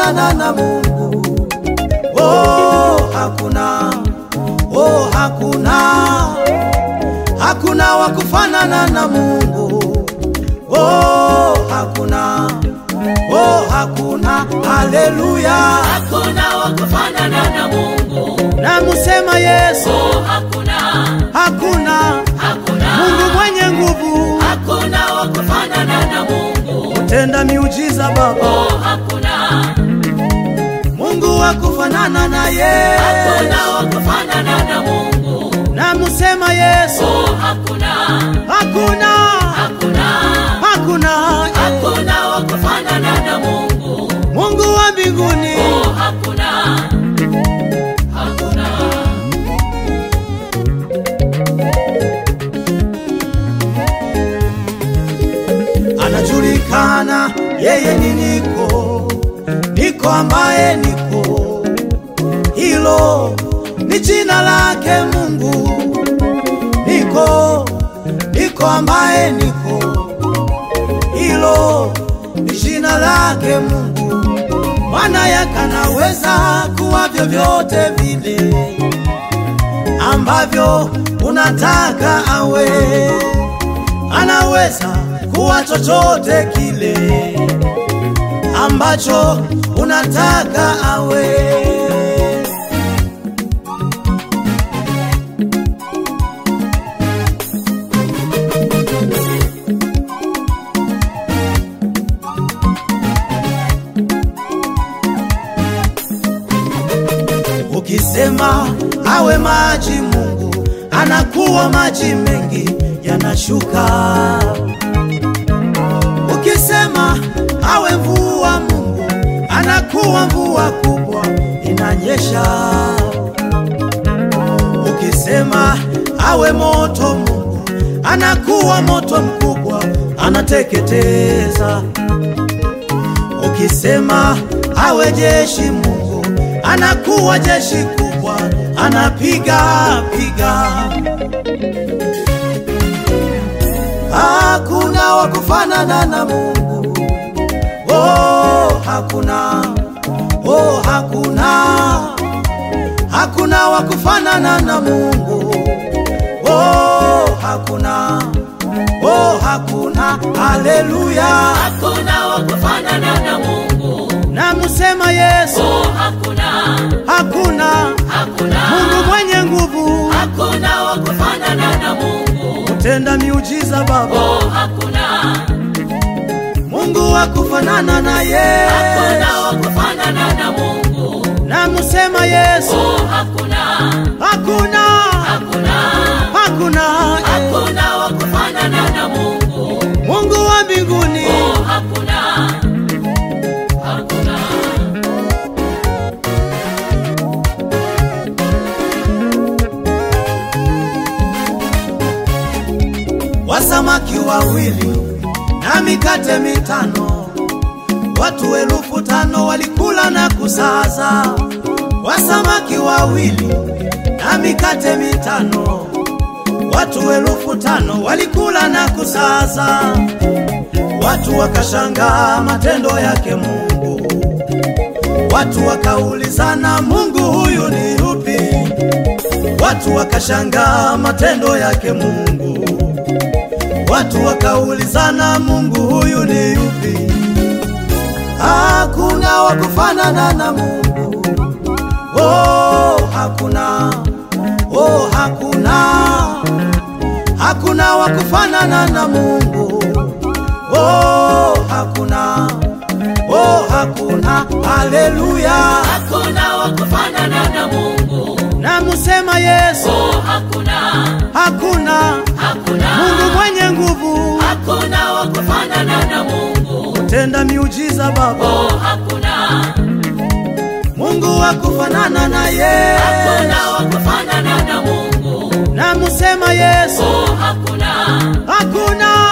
kufanana na Mungu. Oh, hakuna, oh, hakuna, hakuna wa kufanana na Mungu. Oh, hakuna, oh, hakuna, haleluya. hakuna wa kufanana na Mungu. Namusema Yesu, Oh, hakuna, hakuna hakuna, Mungu mwenye nguvu, hakuna wa kufanana na Mungu. tenda miujiza Baba, Oh, hakuna, Mungu wa kufanana na yeye. hakuna wa kufanana na Mungu. Namusema Yesu, Oh, hakuna, hakuna, hakuna, hakuna hakuna wa kufanana na Mungu. Mungu wa mbinguni. Oh, hakuna, hakuna. anajulikana yeye ni niko niko ambaye niko hilo ni jina lake mungu niko niko ambaye niko hilo ni jina lake mungu maana yakanaweza kuwa vyovyote vile ambavyo unataka awe anaweza kuwa chochote kile ambacho unataka awe. Ukisema awe maji, Mungu anakuwa maji mengi yanashuka. Ukisema awe mvua, Mungu anakuwa mvua kubwa inanyesha. Ukisema awe moto, Mungu anakuwa moto mkubwa anateketeza. Ukisema awe jeshi, Mungu anakuwa jeshi kubwa anapiga piga. Hakuna wa kufanana na Mungu. Oh, hakuna. Oh, hakuna. Hakuna wa kufanana na Mungu. Oh, hakuna. Oh, hakuna. Haleluya. Hakuna wa kufanana na Mungu. Namusema Yesu, Oh, hakuna, hakuna hakuna, Mungu mwenye nguvu, hakuna wa kufanana na Mungu. tenda miujiza Baba, Oh, hakuna, Mungu wa kufanana na yeye. hakuna wa kufanana na Mungu. Namusema Yesu, Oh, hakuna, hakuna hakuna, hakuna hakuna wa kufanana na Mungu. Mungu wa mbinguni. Oh, hakuna, hakuna. Wasamaki wawili na mikate mitano, watu elfu tano walikula na kusaza. Wasamaki wawili na mikate mitano, watu elfu tano walikula na kusaza. Watu wakashangaa matendo yake Mungu, watu wakaulizana, Mungu huyu ni yupi? Watu wakashangaa matendo yake Mungu, watu wakaulizana, Mungu huyu ni yupi? Hakuna wa kufanana na Mungu. Oh, hakuna. Oh, hakuna. Hakuna wa kufanana na Mungu. Oh, hakuna. Oh, hakuna. Haleluya. Hakuna wa kufanana na Mungu. Namusema Yesu, Oh, hakuna, hakuna hakuna, Mungu mwenye nguvu, hakuna wa kufanana na Mungu. tenda miujiza Baba, Oh, hakuna, Mungu wa kufanana na yeye. hakuna wa kufanana na Mungu. Namusema Yesu, Oh, hakuna, hakuna